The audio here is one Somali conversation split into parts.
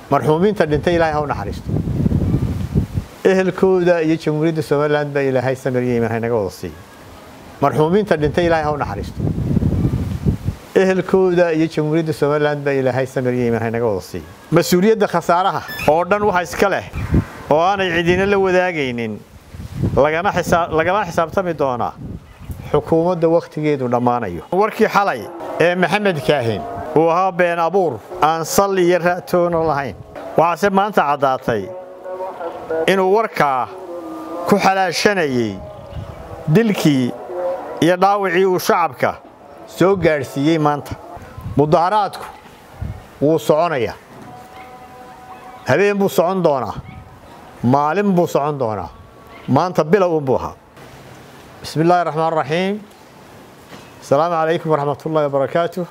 marxuumiinta dhintay ilaahay ha u naxariisto ehelkooda iyo jamhuuriyadda somalilan baa ilaahay samir iyo iimaan haynaga wada siiya marxuumiinta dhintay ilaahay ha u naxariisto ehelkooda iyo jamhuuriyadda somalilan baa ilaahay samir iyo iimaan haynaga wada siiya mas-uuliyadda khasaaraha oo dhan waxa iska leh oo aanay cidina la wadaagaynin lagana xisaabtami doonaa xukuumadda wakhtigeedu dhammaanayo warkii xalay ee maxamed kaahin uu ahaa been abuur aan sal iyo ra'toona lahayn waxaase maanta caddaatay inuu warkaa ku xalaashanayey dilkii iyo dhaawacii uu shacabka soo gaadhsiiyey maanta mudaharaadku wuu soconayaa habeen buu socon doonaa maalin buu socon doonaa maanta bilow unbuu ahaa bismi illaahi raxmaan raxiim asalaamu calaykum waraxmat ullahi wabarakaatu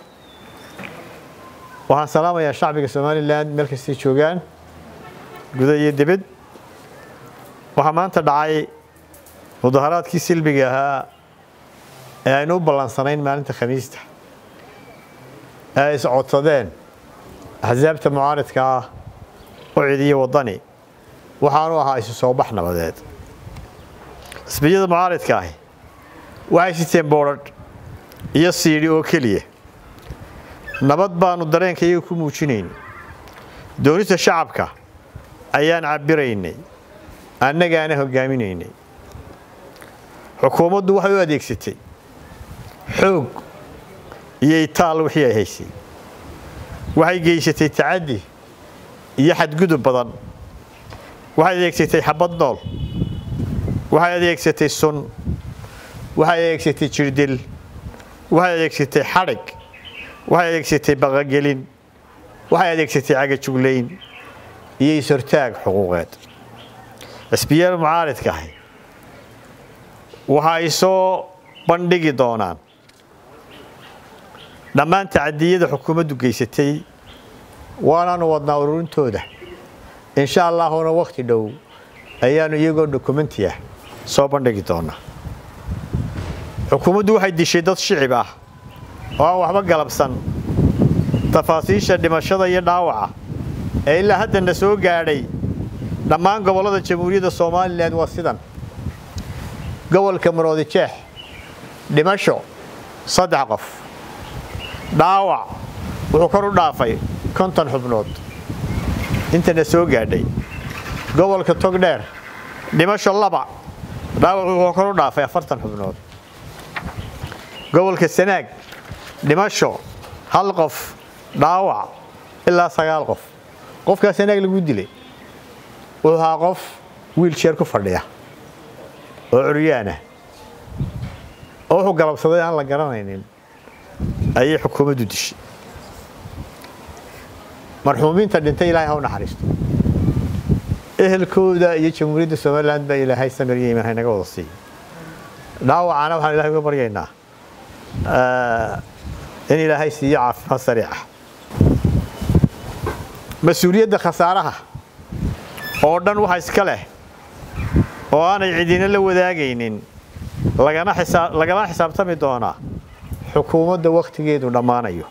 waxaan salaamayaa shacbiga somalilan meel kastay joogaan guda iyo dibad waxaa maanta dhacay mudaharaadkii silbiga ahaa ee aynu u ballansanayn maalinta khamiista ee ay iscodsadeen axsaabta mucaaridka ah oo cidiyo waddani waxaanu ahaa isu soo bax nabadeed xisbiyada mucaaridka ahi waxay siteen boodhadh iyo siidhi oo keliya nabad baannu dareenka iyaga ku muujinayn doonista shacabka ayaan cabbiraynay annagaana hoggaaminaynay xukuumaddu waxay u adeegsatay xoog iyo itaal wixii ay haysay waxay geysatay tacaddi iyo xadgudub badan waxay adeegsatay xabad nool waxay adeegsatay sun waxay adeegsatay jirdil waxay adeegsatay xadhig waxay adeegsatay baqagelin waxay adeegsatay cagajuglayn iyo is-hortaag xuquuqeed xisbiyada mucaaridka ahi waxa ay soo bandhigi doonaan dhammaan tacadiyada xukuumaddu geysatay waanaanu wadnaa ururintooda insha allaahuna wakhti dhow ayaannu iyagoo dokumenti ah soo bandhigi doonaa xukuumaddu waxay dishay dad shicib ah oo aan waxba galabsan tafaasiisha dhimashada iyo dhaawaca ee ilaa haddana soo gaadhay dhammaan gobollada jamhuuriyadda somalilan waa sidan gobolka maroodi jeex dhimasho saddex qof dhaawac wuxuu kor u dhaafay konton xubnood intana soo gaadhay gobolka togdheer dhimasho laba dhaawac wuxuu kor u dhaafay afartan xubnood gobolka sanaag dhimasho hal qof dhaawac ilaa sagaal qof qofkaa sanaag lagu dilay wuxuu ahaa qof wiiljeer ku fadhiya oo curyaanah oo wuxuu galabsaday aan la garanaynin ayay xukuumaddu dishay marxuumiinta dhintay ilaahay ha u naxariisto ehelkooda iyo jamhuuriyadda somalilan baa ilaahay samir iyo iimaan haynaga wada siiya dhaawacana waxaan ilahay uga baryaynaa in ilaahay siiyo caafimaad sariica mas-uuliyadda khasaaraha oo dhan waxa iska leh oo aanay cidina la wadaagaynin lagana xisaabtami doonaa xukuumadda wakhtigeedu dhammaanayo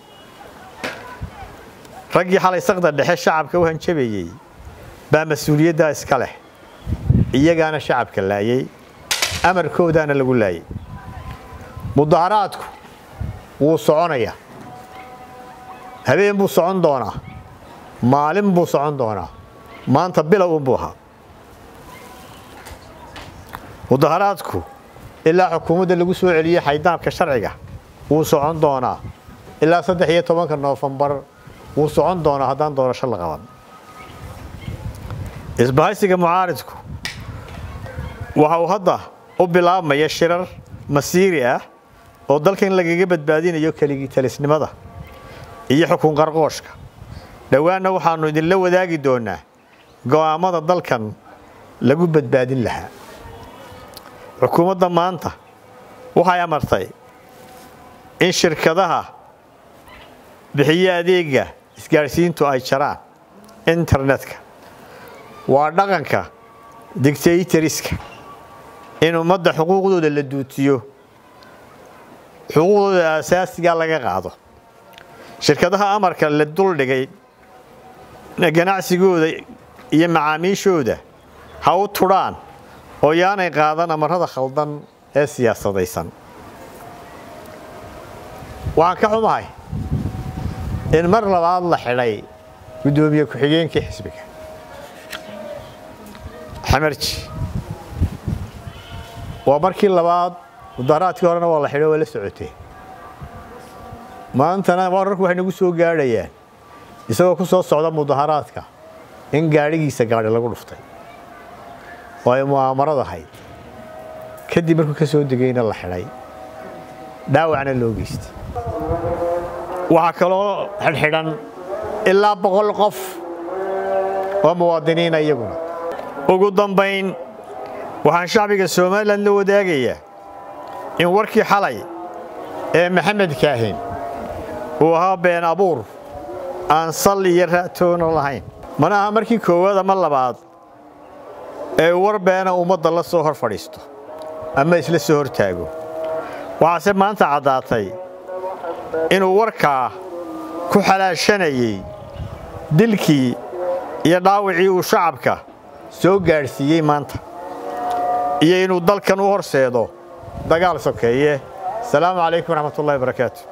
raggii xalay saqda dhexe shacabka u hanjabayey baa mas-uuliyaddaa iska leh iyagaana shacabka laayay amarkoodaana lagu laayay mudaharaadku wuu soconayaa habeen buu socon doonaa maalin buu socon doonaa maanta bilow unbuu ahaa mudaharaadku ilaa xukuumadda lagu soo celiyey xaydaabka sharciga wuu socon doonaa ilaa saddex iyo tobanka noofembar wuu socon doonaa haddaan doorasho la qaban isbahaysiga mucaaridku waxa uu hadda u bilaabmaya shirar masiiri ah oo dalkan lagaga badbaadinayo keligii talisnimada iyo xukun qarqooshka dhowaanna waxaannu idinla wadaagi doonaa go'aammada dalkan lagu badbaadin lahaa xukuumadda maanta waxay amartay in shirkadaha bixiyo adeega isgaadhsiintu ay jaraan internetka waa dhaqanka dictaytoriska in ummadda xuquuqdooda la duutiyo xuquuqdooda asaasiga laga qaado shirkadaha amarka la duldhigay ganacsigooda iyo macaamiishooda ha u tudhaan oo yaanay qaadan amarada khaldan ee siyaasadaysan waxaan ka xumahay in mar labaad la xidhay guddoomiye ku-xigeenkii xisbiga xamarji waa markii labaad mudaharaadkii horena waa la xidho waa la socotee maantana wararku waxay nagu soo gaadhayaan isagoo ku soo socda mudaharaadka in gaadhigiisa gaadhi lagu dhuftay oo ay mu'aamarad ahayd kadib markuu ka soo degayna la xidhay dhaawacna loo geystay waxaa kaloo xidhxidhan ilaa boqol qof oo muwaadiniina iyaguna ugu dambayn waxaan shacbiga somalilan la wadaagayaa in warkii xalay ee maxamed kaahin uu ahaa been abuur aan sal iyo ra'toona lahayn mana aha markii koowaad ama labaad ee war beena ummadda la soo hor fadhiisto ama isla soo hor taago waxaase maanta caddaatay inuu warkaa ku xalaashanayey dilkii iyo dhaawicii uu shacabka soo gaadhsiiyey maanta iyo inuu dalkan u horseedo dagaal sokeeye asalaamu calaykum waraxmatullahi barakaatu